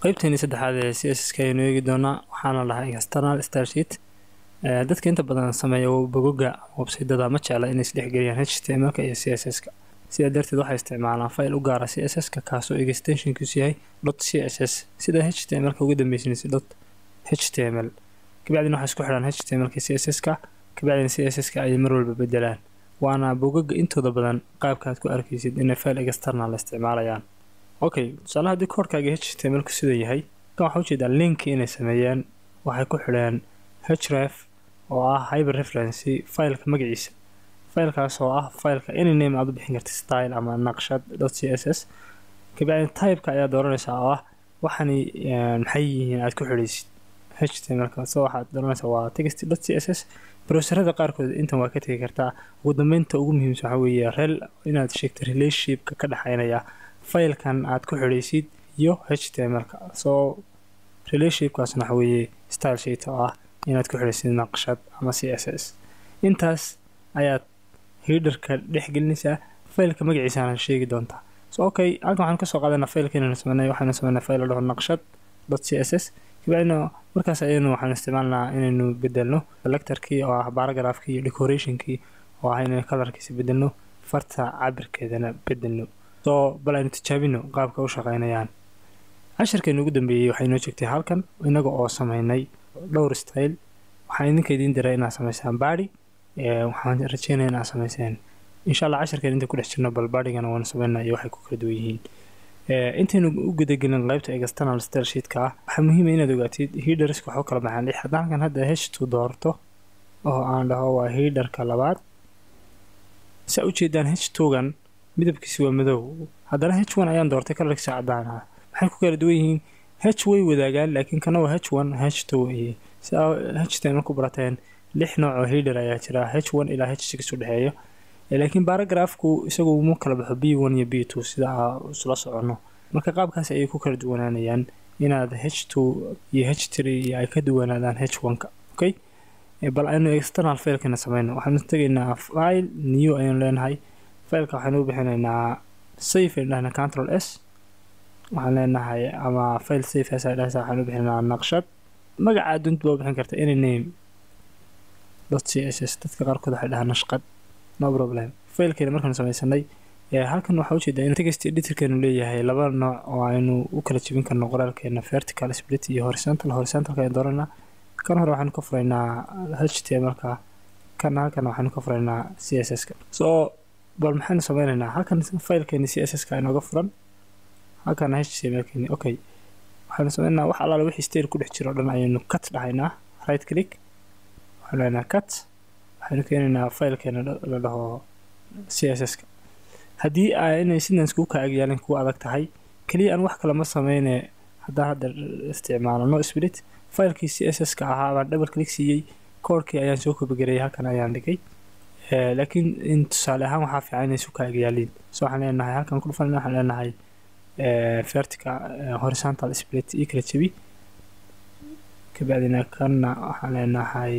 qaybteeni saddexaad ee c s s ka ayaynu eegi doonaa waxaana lahaa external style sheet dadka inta badan sameeya bogoga websaytada ma jecla inay isdhexgeliyaan h t m l-ka iyo c s s-ka sidaa darteed waxay isticmaalaan file u gaara c s s-ka kaasoo extensionkiisu yahay dot c s s sida h t m l-ka uga dambeysnaysa dot h t m l kabacdina waxay isku xidhaan h t m l-ka c s s-ka kabacdina c s s-ka ayay mar walba bedelaan waana bogaga intooda badan qaabka aad ku arkaysid inay file external isticmaalayaan okay tusaale haddii koorkaaga h t m l-ku sida yahay kan waxaa ujeedaa linki inay sameeyeen waxay ku xidheen href oo ah hyber referency fileka magaciisa filekaas oo ah fileka any name aad u bixin karta style ama naqshad dot c s s kabacdin typeka ayaa dooranaysaa oo ah waxani maxay yihiin aad ku xidhaysid h t m l-ka so waxaad dooranaysaa waa text dot c s s browserada qaarkood intan waa ka tegi kartaa ugu dambeynta ugu muhiimsan waxaa weeye rel inaad sheegto relationshipka ka dhexeynaya filekan aad ku xidhaysid iyo h t m l-ka soo relationshipkaasna waxa weeye style sheet oo ah inaad ku xidhaysid naqshad ama c s s intaas ayaad hiderka dhex gelinaysaa faylka magaciisaana sheegi doontaa so okay halkan waxaan kasoo qaadanaa faylka inaynu sameynay waxaynu sameynaa fayl la dhaho naqshad dot c s s kabacdina markaas ayaynu waxaanu isticmaalnaa inaynu bedelno selectorkii oo ah baragraafkii iyo decorationkii oo ah inaynu kalarkiisa bedelno farta cabirkeedana bedelno soo bal aynu tijaabino qaabka u shaqeynayaan cashirkeenu ugu dambeeyey waxay noo jeegtay halkan inaga oo sameynay dhowr style waxaan idinka idiin diray inaad sameysaan baadi waxaan rajeynaya inaad sameyseen insha allah cashirkeen inta ku dhex jirno bal baadhigana waanu sameynaa iyo waxay ku kala duwan yihiin intaynu u gudagelin qaybta external style sheetka ah waxaa muhiima inaad ogaatid hiderska waxu kala baxaan lix haddaan halkan hadda h two doorto oo aan dhaho waa hiderka labaad saa ujeedaan h twogan midabkiisi waa madow haddana h one ayaan doortay kalarkiisa cadaan ah waxay ku kala duwan yihiin h way wadaagaan laakiin kana waa h one h two iyo siaa h ten marku barateen lix nooc oo hider ayaa jira h one ilaa h six u dhexeeyo laakiin baragraafku isagu uma kala baxo b one iyo b two sida aa isla soconno marka qaabkaas ayay ku kala duwanaanayaan inaad h two iyo h three iyo ay ka duwanaadaan h one-ka okay bal aynu external filekana sameyno waxaanu tegaynaa file new ayanu leenahay fileka waxaynu u bixinaynaa safe aynu dhahnaa control s waxaan leenahay ama file safe as ay dhahaysa waxaan u bixinaynaa naqshad magaca adduunta baa u bixin karta any name dot c s s dadka qaarkood waxay dhahaa nashqad no problem failkeena markaanu sameysanay halkan waxaa ujeedaa in text editorkeenu leeyahay laba nooc oo aynu u kala jebin karno qoraalkeena vertical split iyo horizontal horizontalka ayaan dooranaa kan hore waxaanu ka furaynaa h t m lka kan halkan waxaanu ka furaynaa c s s ka so bal maxaynu sameynaynaa halkan filekeeni c s s ka inooga furan halkan h t m lkeeni okay waxaanu sameynaa wax allaale wixii stayl ku dhex jiro o dhan ayaynu cut dhahaynaa right click waxaanu leynaa cut waxaynu keenaynaa filekeena la dhaho c s s ka haddii inay sidan iskugu ka agyaalin kugu adag tahay keliya aan wax kale ma sameyne haddaan hadda isticmaalo no split filekii c s s ka ahaa baan double click siiyey koorkii ayaan soo kobagarayay halkan ayaan dhigay laakiin in tusaale ahaan waxaa fiican inay isu ka agyaaliin so waxaan leenahay halkan ku dhufan waxaan leenahay vertical horizontal split ii kala jebi kabacdina kanna waxaan leenahay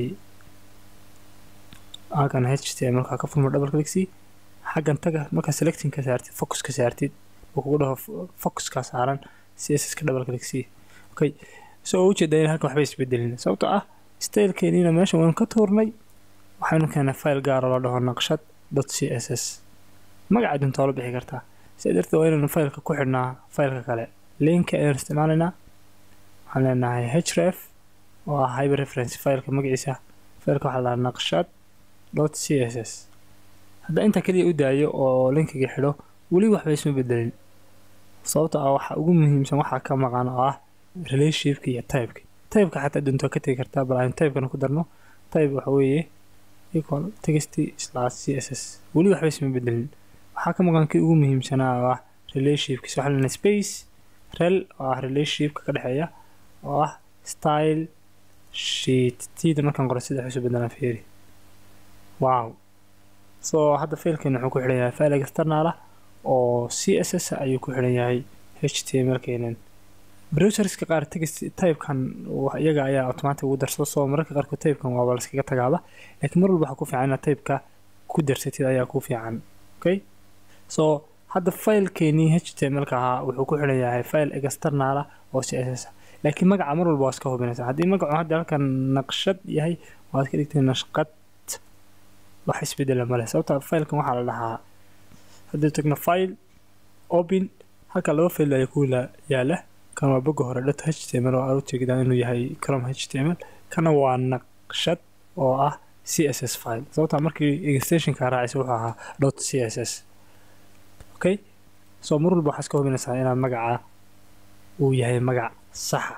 halkan h t m markaa ka furmo double clicksy xaggan taga markaa selecting ka saartid focus ka saartid uu kugu dhaho focuskaa saaran c s s ka double clicksy okay so ujeedaa in halkan waxba isbedelin sababtoo ah stylekeeniina meesha waynu ka tuurnay waxaynu keenay file gaara la dhaho naqshad dot c s s magaca dunta oo la bixi kartaa sidaa darteed waa inaynu fileka ku xidhnaa fileka kale linka ayaan isticmaalaynaa waxaan leenahay href oo ah hyber reference fileka magaciisa fileka waxaa la dhahaa naqshad dot c s s haddaa intaa kaliya u daayo oo linkiga xidho weli waxba isma bedelin sababto ah waxa ugu muhiimsan waxaa ka maqan oo ah relationshipka iyo typeka typeka xataa dunto ka tegi kartaa bal aynu typekana ku darno type waxa weeye equal text slash c s s weli waxba isma bedelin waxaa ka maqan kii ugu muhiimsanaa oo ah relationshipkiisa waxaa lena space rel oo ah relationshipka ka dhexeeya oo ah style sheet tiida markaan qoro sida xusu bedelaan fiiri wow so hadda failkeena wuxuu ku xidhan yahay file external ah oo c s s ayuu ku xidhan yahay h t m l keenan browserska qaar text typekan iyaga ayaa automatic ugu darsado soo mararka qaarkood typekan waaba laskaga tagaaba laakiin mar walba waxaa ku fiican inaad typeka ku darsatid ayaa ku fiican okay so hadda faylkeenii htmlka ahaa wuxuu ku xiran yahay fayl external ah oo css ah laakiin magaca mar walba waa iska hubinaysa haddii magacu hadda halkan naqshad yahay waad ka dhigtay nashqad wax isbedela male sababta faylkan waxaa la dhahaa haddii tagno file open halka laba fayl ayaa ku yaala kan waa boga hore dhat html oo aad u jeegdaa inuu yahay crom html kana waa naqshad oo ah css file sababta markii extensionka raacaysa wuxuu ahaa dot css okay so mar walba waxaa iska hubinaysaa inaad magaca uu yahay magac saxa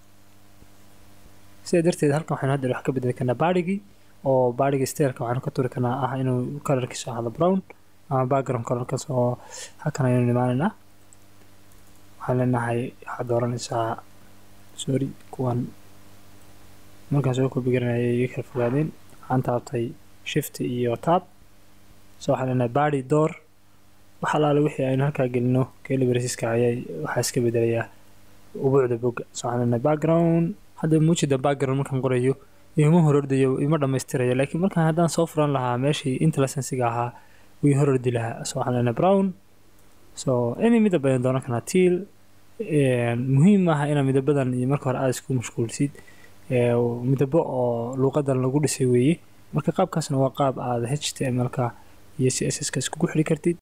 sidaa darteed halkan waxaynu hadda wax ka bedeli karnaa baarigii oo baarigii steelka waxaanu ka turi karnaa ah inuu colorkiisu ahaado brown ama background colorkaas oo halkan ayaynu imaanaynaa waxaan leenahay waxaad dooranaysaa sorry kuwan markaan soo kobigaranayay iga kala fogaadeen waxaan taabtay shift iyo tab so waxaan leenahay body door wax alaale wixii aynu halkaa gelino kelibrasiska ayay waxaa iska bedelayaa ubuucda boga so waxaan leenahay background hadda muujida background markaan qorayo ima horordayo ima dhammaystirayo laakiin markaan haddaan soo furan lahaa meeshii intellisensiga ahaa wii horordi lahaa so waxaan leenahay brown so any midab ayaan doonan karnaa tiil muhiim maaha inaad midabadan iyo marka hore aada isku mashquulsid midabo oo luuqadan lagu dhisay weeye marka qaabkaasna waa qaab aada htmlka iyo css ka iskugu xiri kartid